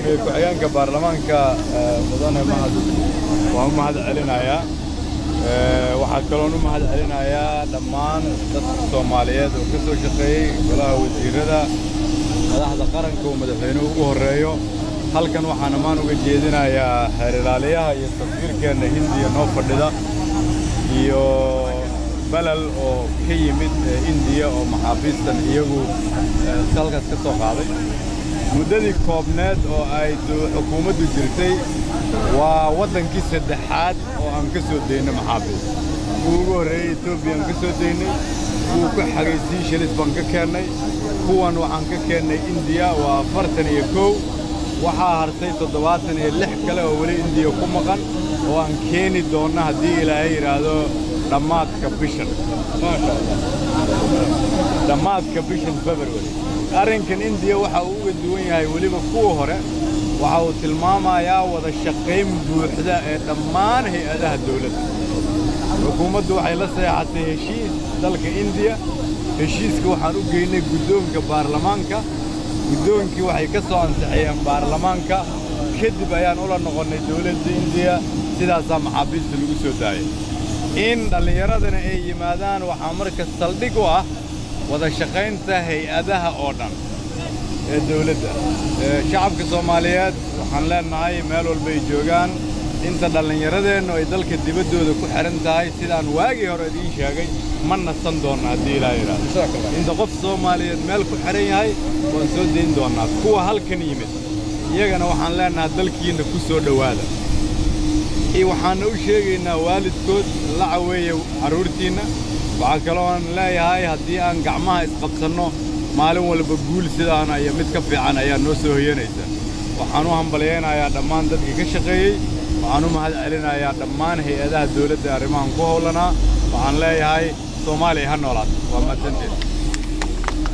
guddoomiye ku-xigeenka baarlamaanka mudane mahad waan u mahad celinayaa waxaa kaloon u mahad celinayaa dhammaan dadka soomaaliyeed oo ka soo shaqeeyey golaha wasiirrada madaxda qaranka uu madaxweynuhu ugu horreeyo halkan waxaan ammaan uga jeedinayaa heer ilaaliyaha iyo safiirkeenna hindiya noo fadhida iyo balal oo ka yimid indiya oo maxaabiistan iyagu halkaas ka soo qaaday muddadii koobneed oo ay xukuumaddu jirtay waa waddankii saddexaad oo aan ka soo daynay maxaabiis kuwa ugu horreeyey etoobiya aan ka soo daynay kuwa ku xagay siishalis baan ka keennay kuwan waxaan ka keennay indiya waa afartan iyo kow waxaa hartay toddobaatan iyo lix kale oo weli indiya ku maqan oo aan keeni doonna haddii ilaahay yidhaahdo dhammaadka bishan maasha allah dhammaadka bishan february arrinkan indiya waxa uu uga duwan yahay weliba kuwa hore waxa uu tilmaamayaa wada shaqayn buuxda ee dhammaan hay-adaha dawladda xukuumaddu waxay la seexatay heshiis dalka indiya heshiiska waxaan u geynay guddoonka baarlamaanka guddoonkii waxay ka soo ansixiyeen baarlamaanka kadib ayaan ula noqonnay dawladda indiya sidaasaa maxaabiista lagu soo daayay in dhallinyaradana ay yimaadaan waxaa marka saldhig u ah wada shaqaynta hay-adaha oo dhan ee dawladda shacabka soomaaliyeed waxaan leennahay meel walba ay joogaan inta dhallinyaradeennu ay dalka dibaddooda ku xidhan tahay sidaan waagii hore idiin sheegay ma nasan doonna haddii ilaa yidhaahdo inta qof soomaaliyeed meel ku xidhan yahay waan soo dayn doonnaa kuwa halkan yimid iyagana waxaan leennahay dalkiinna ku soo dhowaada waxaanna u sheegaynaa waalidkood la caweeya carruurtiinna waxaa kalooan leeyahay haddii aan gacmaha isqabsanno maalin walba guul sidaana iyo mid ka fiican ayaa noo soo hoyanaysa waxaan u hambalyaynayaa dhammaan dadkii ka shaqeeyey waxaan u mahad celinayaa dhammaan hay-adaha dawladda arrimahan ku howlanaa waxaan leeyahay soomaaliya ha noolaato waa mahadsanteed